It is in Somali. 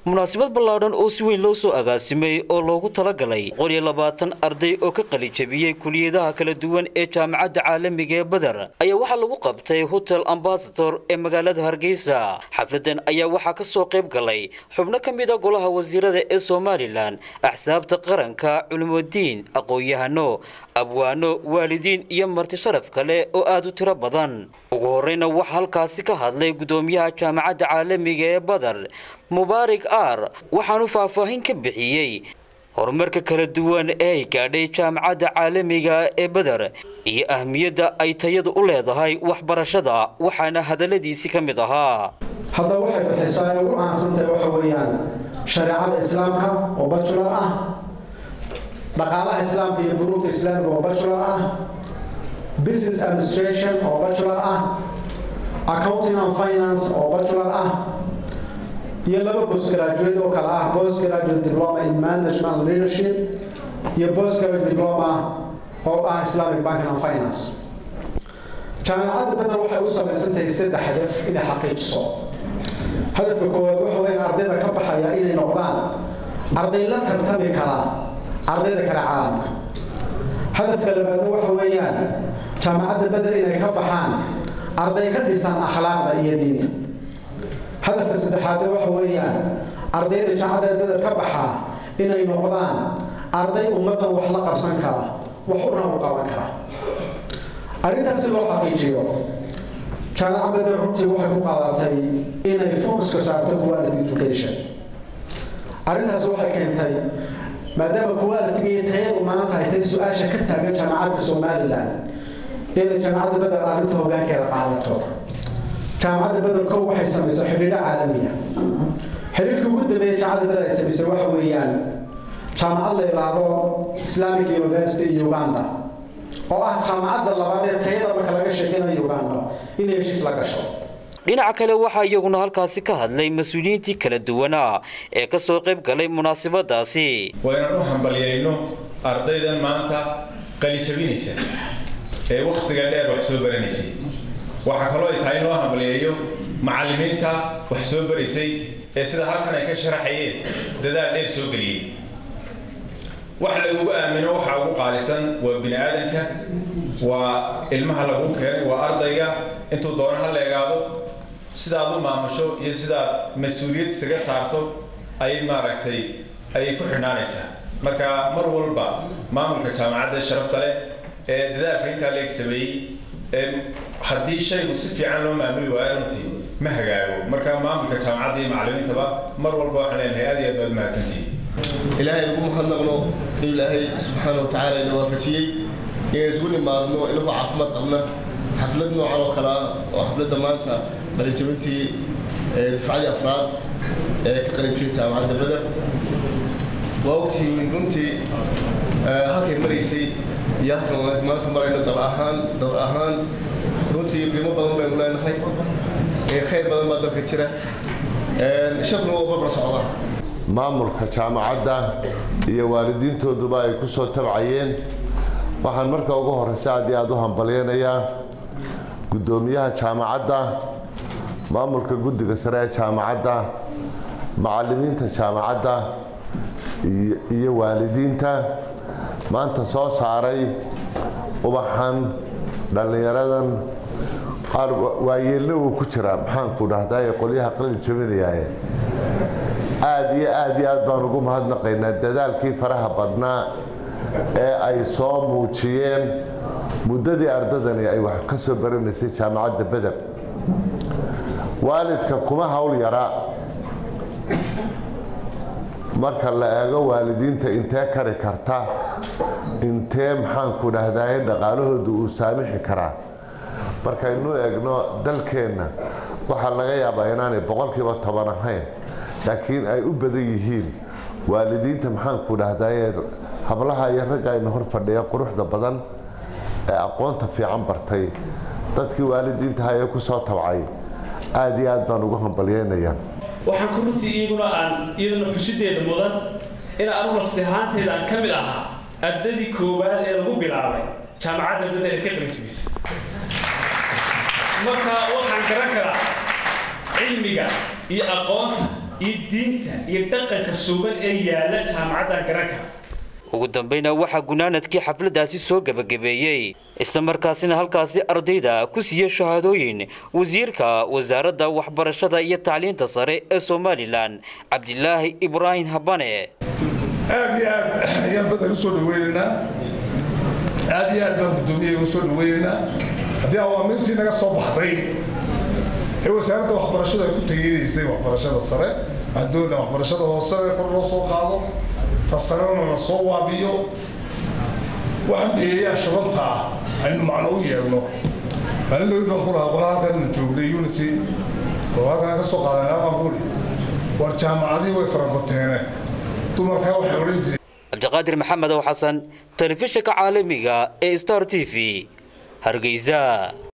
munaasabad ballaadhan oo si weyn loo soo agaasimay oo loogu talagalay boqol iyo labaatan arday oo ka qalijabiyey kuliyadaha kala duwan ee jaamacadda caalamiga ee beder ayaa waxaa lagu qabtay hotel ambasador ee magaalada hargeysa xafladan ayaa waxaa ka soo qayb galay xubno ka mid a golaha wasiirada ee somalilan axsaabta qaranka culimadiin aqoon-yahano abwaano waalidiin iyo marti sharaf kale oo aada u tiro badan ugu horeyna waxaa halkaasi ka hadlay gudoomiyaha jaamacadda caalamiga ee badar mubaarig ar waxaanu faahfaahin ka bixiyey horumarka kala duwan ee ay gaadhay jaamacadda caalamiga ee beder iyo ahmiyadda ay tayadu u leedahay waxbarashada waxaana hadalladiisii ka mid ahaa hadda waxay bixisaa ay ugu caansantahay waxa weeyaan shareecada islaamka oo bajular ah dhaqaalaha islaamka iyo buruugta islaamiga oo bajular ah business administration oo bajular ah accounting and finance oo bajular ah iyo laba postgraduate oo kale ah postgraduate diploma in management and leadership iyo postgraduate diploma oo ah islamic banking and finance jaamacadda beder waxay u samaysan tahay saddex hadaf inay xaqiijiso hadafka koowaad waxa weeyaan ardayda ka baxaya inay noqdaan arday la tartami kara ardayda kale caalamka hadafka labaadna waxa weeyaan jaamacadda beder inay ka baxaan arday ka dhisan akhlaaqda iyo diinta hadafka saddexaadna waxa weeyaan ardayda jaamacadda beder ka baxaa inay noqdaan arday ummaddan wax la qabsan kara wax una u qaban kara arrintaas si loo xaqiijiyo jaamacad beder runtii waxay ku qaadatay inay focuska saarto quality education arrintaas waxay keentay maadaama quality iyo tayadu maanta ay tahay su-aasha ka taagan jaamacadda somalilan inay jaamacadda beder arrinta hoggaankeeda qaadato jaamacadda beder kow waxay samaysay xidhiidho caalamiya xidhiidhka ugu dambeeya jaamacadda beder ay samaysay waxa weeyaan jaamacad la yidhaahdo islamic university uganda oo ah jaamacadda labaad ee tayada marka laga sheekaynayo uganda inay heshiis la gasho dhinaca kale waxaa iyaguna halkaasi ka hadlay mas-uuliyiintii kala duwanaa ee ka soo qayb galay munaasabadaasi waa inaan u hambalyayno ardaydan maanta qalijabinaysa ee wakhtiga dheer wax soo baranaysay waxaa kaloo ay tahay in loo hambalyeeyo macallimiinta wax soo baraysay ee sida halkan ay ka sharaxayeen dadaal dheer soo geliyey wax lagugu aamino waxaa ugu qaalisan waa bini aadanka waa ilmaha lagu keenay waa ardayga intuu doono ha leegaado sidaad u maamusho iyo sidaad mas-uuliyad isaga saarto ayay maaragtay ayay ku xidhnaanaysaa marka mar walba maamulka jaamacadda sharafta leh ee dadaalka intaa leeg sameeyey haddii shaygu si fiican loo maamuli waayo runtii ma hagaago marka maamulka jaamacadda iyo macallimiintaba mar walba waxaan leenahay aad iyo aad baad mahadsantihiin ilaahay lagu mahadnaqno in ilaahay subxaana wa tacaala ina waafajiyey inay isugu nimaadno inagoo caafimaad qabna xaflad noocan oo kale ah oo xafladda maanta qalinjabintii dufcadii afraad ee ka qalinjibin jaamacadda beder waa ogtihiin runtii halkay maraysay iyo halkan maanta marayno dal ahaan dad ahaan runtii qiimo badan baynu leenahay khayr badan baa dalka jira shakuna waa barbar socdaa maamulka jaamacadda iyo waalidiintooduba ay ku soo tabcayeen waxaan marka ugu horeysa aad iyo aada u hambalyeynayaa guddoomiyaha jaamacadda maamulka guddiga sare ee jaamacadda macallimiinta jaamacadda iyo waalidiinta maanta soo saaray ubaxan dhallinyaradan qaar waayeelna uu ku jiraa maxaanku dhahdaa ee qolyaha qalin jabinayaaye aada iyo aada iyo aad baan ugu mahadnaqaynaa dadaalkii faraha badnaa ee ay soo muujiyeen muddadii ardadani ay wax ka soo baranaysay jaamacadda beder waalidka kuma hawl yara marka la eego waalidiinta intee kari karta intee maxaanku dhahdaye dhaqaalahoodu uu saamixi karaa markaynu eegno dalkeenna waxaa laga yaabaa inaanay boqolkiiba toban ahayn laakiin ay u badan yihiin waalidiinta maxaanku dhahdaye hablaha iyo ragga ayna hor fadhiya quruxda badan ee aqoonta fiican bartay dadkii waalidiintaha ee ku soo tabcay aada iyo aad baan ugu hambalyeynayaa waxaan ku runtii iyaguna aan iyaduna xusideeda mudan in anu lafti ahaantayda aan ka mid ahaa ardadii koowaad ee lagu bilaabay jaamacadda bedel ee ka qalinjabisa marka waxaan garan karaa cilmiga iyo aqoonta iyo diinta iyo dhaqanka sugan ee yaala jaamacaddan garan kara ugu dambayna waxaa gunaanadkii xafladdaasi soo gebagabeeyey islamarkaasina halkaasi ardayda ku siiyey shahaadooyin wasiirka wasaaradda waxbarashada iyo tacliinta sare ee somalilan cabdilaahi ibraahim habane aad iyo aad ayaan badan usoo dhaweynaynaa aad iyo aad baan guddoomiyaha usoo dhaweynaynaa haddii awaamirtii naga soo baxday ee wasaaradda waxbarashada ay ku tageynaysay waxbarashada sare waxaan doonaa waxbarashada hoose kor loo soo qaado ta sarena la soo waabiyo waxaan dhigeeyaa shabanta ah aynu macno u yeelno maalin dhawid baan ku lahaa qola halkan joognay unity oo halkan ka soo qaadanaa baan ku war jaamacadii way farabateene dumarkaa waxay odhan jireen cabdiqaadir maxamed ow xasan telefishinka caalamiga ee star t v hargeysa